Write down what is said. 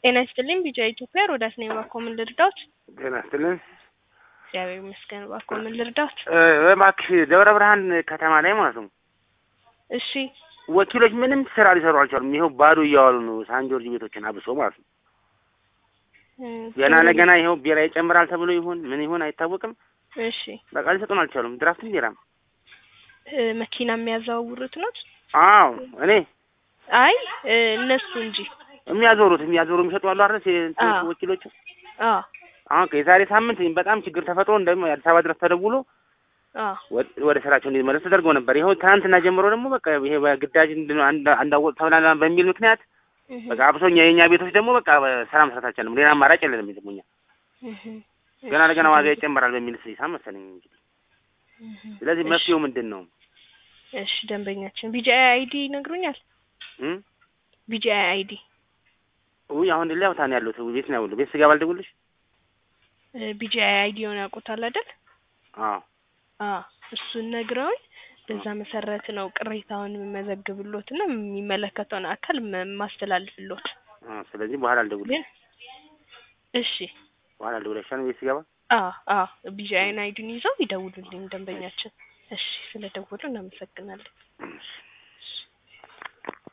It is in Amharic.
ጤና ይስጥልኝ ቢጫ ኢትዮጵያ ሮዳስ ነኝ። እባክዎ ምን ልርዳዎት? ጤና ይስጥልን። እግዚአብሔር ይመስገን። እባክዎ ምን ልርዳዎት? እ እባክሽ ደብረ ብርሃን ከተማ ላይ ማለት ነው እሺ ወኪሎች ምንም ስራ ሊሰሩ አልቻሉም። ይኸው ባዶ እያዋሉ ነው። ሳን ጆርጅ ቤቶችን አብሶ ማለት ነው። እ ገና ለገና ይኸው ቢራ ይጨምራል ተብሎ ይሁን ምን ይሁን አይታወቅም። እሺ በቃ ሊሰጡን አልቻሉም። ድራፍትም ቢራም። እ መኪና የሚያዘዋውሩት ነው? አዎ እኔ አይ እ እነሱ እንጂ የሚያዞሩት የሚያዞሩ የሚሸጡ አሉ አይደል? ሴ- አዎ። ወኪሎቹ አ አሁን የዛሬ ሳምንት በጣም ችግር ተፈጥሮ እንደውም አዲስ አበባ ድረስ ተደውሎ አ ወደ- ወደ ስራቸው እንዲመለስ ተደርጎ ነበር። ይኸው ትናንትና ጀምሮ ደግሞ በቃ ይሄ በግዳጅ እንድን- አንድ- አንዳወጥ ተብላላ በሚል ምክንያት እህ በቃ አብሶኛ የእኛ ቤቶች ደግሞ በቃ ስራ መስራት አልቻለም። ሌላ አማራጭ የለንም። ደግሞ እኛ እህ ገና ለገና ዋጋ ይጨምራል በሚል ሂሳብ መሰለኝ እንግዲህ። እህ ስለዚህ እሺ። መፍትሄው ምንድን ነው? እሺ ደንበኛችን ቢጂአይ አይዲ ይነግሩኛል? እም? ቢጂአይ አይዲ ውይ አሁን ሌላ ቦታ ነው ያለሁት። ቤት ነው ያለሁት። ቤት ስገባ አልደውልሽ? ቢጂአይ አይዲ የሆነ ያውቁታል አይደል? አዎ አ እሱን ነግረውኝ በዛ መሰረት ነው ቅሬታውን የምመዘግብሎት እና የሚመለከተውን አካል ም- ማስተላልፍሎት። አዎ። ስለዚህ በኋላ አልደውልሽ። ግን እሺ በኋላ አልደውልሽ ነው ቤት ስገባ። አ አ ቢጂአይን አይዲን ይዘው ይደውሉልኝ ደንበኛችን። እሺ ስለ ደወሉ እናመሰግናለን። እሺ። እሺ